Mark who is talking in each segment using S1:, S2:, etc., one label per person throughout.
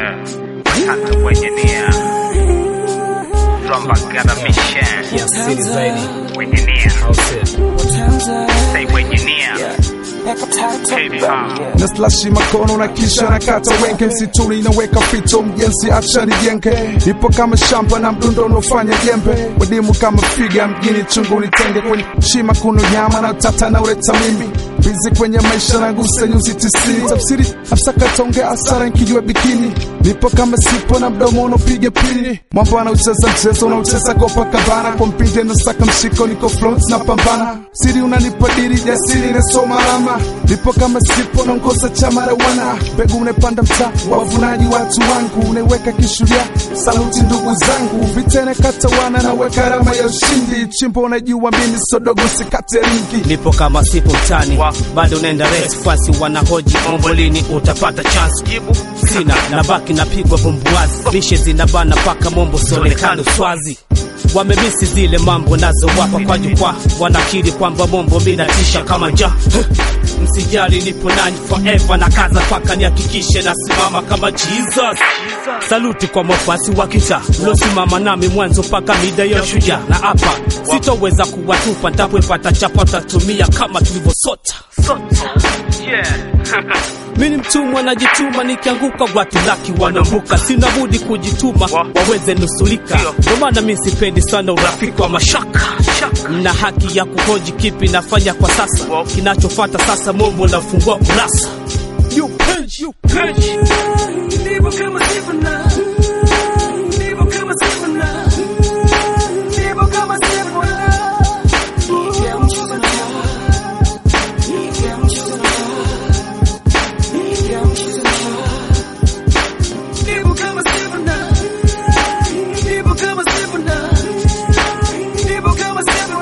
S1: Yeah, hata wenye nia Rombagara Mission
S2: kiasili zaidi
S1: wenye nia
S2: au sio?
S1: say wenye nia Hip hop
S3: na slashi makono na kisha nakata wenge msituni naweka fito mjenzi acha nijenge ipo kama shamba na mdundo unaofanya jembe wadimu kama figa mjini chungu nitenge kwenye shima kuno nyama na utata na uleta mimi bizi kwenye maisha na gusa nyuzi tisini tafsiri afsakatonge asara nkijua bikini nipo kama sipo na mdomo unapiga pini mwamba anaucheza mchezo unaucheza Copacabana kwa mpinde nasaka mshiko niko front na pambana siri unanipa diri jasiri nasoma alama nipo kama sipo naongoza chama rawana mbegu unepanda mtaa wavunaji watu wangu unaiweka kishuria saluti ndugu zangu vitene katawana naweka alama ya ushindi chimbo unajua mimi sodogo sikate ringi
S4: nipo kama sipo mtani bado unaenda race fasi wanahoji mombo lini utapata chance jibu sina nabaki napigwa bumbuazi lishe zinabana paka mombo sionekano swazi wamemisi zile mambo nazo wapa kwa jukwaa wanakiri kwamba mombo minatisha kama nja msijali nipo nanyi forever na kaza paka nihakikishe nasimama kama jesus saluti kwa mafasi wa kita mliosimama nami mwanzo mpaka mida ya shujaa na hapa sitoweza kuwatupa ntapwepata chapa tatumia kama tulivyosota
S1: Yeah
S4: mi ni mtumwa najituma nikianguka watu laki wanambuka sina budi kujituma waweze nusulika ndio maana mi sipendi sana urafiki wa mashaka na haki ya kuhoji kipi nafanya kwa sasa kinachofata sasa mombo nafungua kurasa You page, you page.
S5: Ndivyo kama sivyo ndivyo kama sivyo ndivyo kama sivyo ndivyo kama sivyo ndivyo kama sivyo ndivyo kama sivyo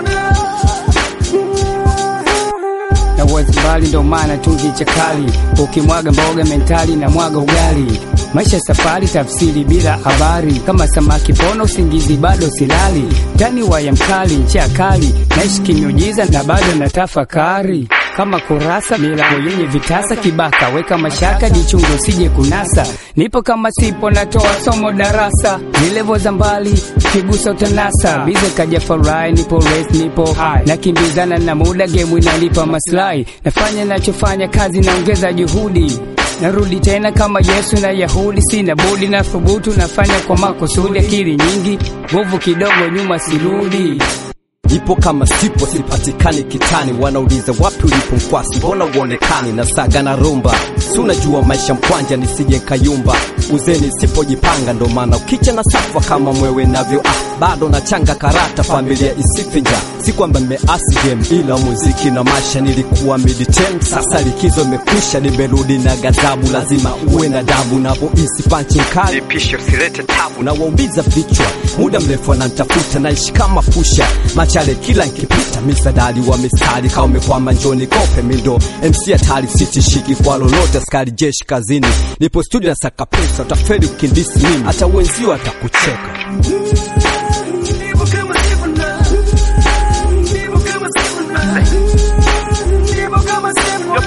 S6: na wazi mbali ndo maana tungi chakali ukimwaga mboga mentali na mwaga ugali maisha safari tafsiri bila habari kama samaki pona usingizi bado silali ndani waya mkali ncha kali naishi kimeujiza na bado na tafakari kama kurasa milango yenye vitasa kibaka weka mashaka jichunge usije kunasa nipo kama sipo natoa somo darasa nilevo za mbali kigusa utanasa bize kaja farai nipo race nipo high nakimbizana na muda gemu inalipa maslahi nafanya nachofanya kazi naongeza juhudi narudi tena kama yesu na yahudi sina budi na thubutu nafanya kwa makusudi akili nyingi nguvu kidogo nyuma sirudi
S7: ipo kama sipo sipatikani kitani wanauliza wapi ulipo mkwasi mbona uonekani na saga na rumba si unajua maisha mkwanja nisije nkayumba uzeni sipojipanga ndo maana ukicha na safa kama mwewe navyo ah, bado nachanga karata familia isifinja si kwamba nimeasi game ila muziki na masha nilikuwa militem sasa likizo imekwisha nimerudi na gadhabu lazima uwe na dabu navoisi panchi nkali
S1: Nipishe usilete tabu
S7: na waumiza vichwa muda mrefu anantafuta naishi kama pusha machale kila nkipita misadari wa mistari kama umekwama njoni kope mindo mc hatari sitishiki kwa lolote askari jeshi kazini nipo studio na saka pesa utaferi ukindisi mimi hata wenzio atakucheka
S5: ndivyo kama sivyo ndivyo kama sivyo ndivyo kama sivyo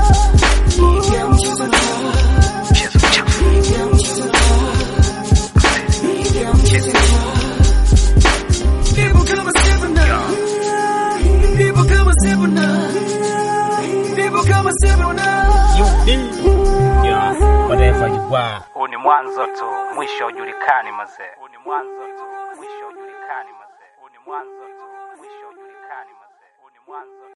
S1: Mchezo mchafu
S5: ndivyo kama sivyo ndivyo kama sivyo ndivyo kama sivyo
S2: Whatever you are.
S1: Huu ni mwanzo tu mwisho ujulikani mazee Huu ni mwanzo tu mwisho ujulikani mazee Huu ni mwanzo tu mwisho ujulikani mazee Huu ni mwanzo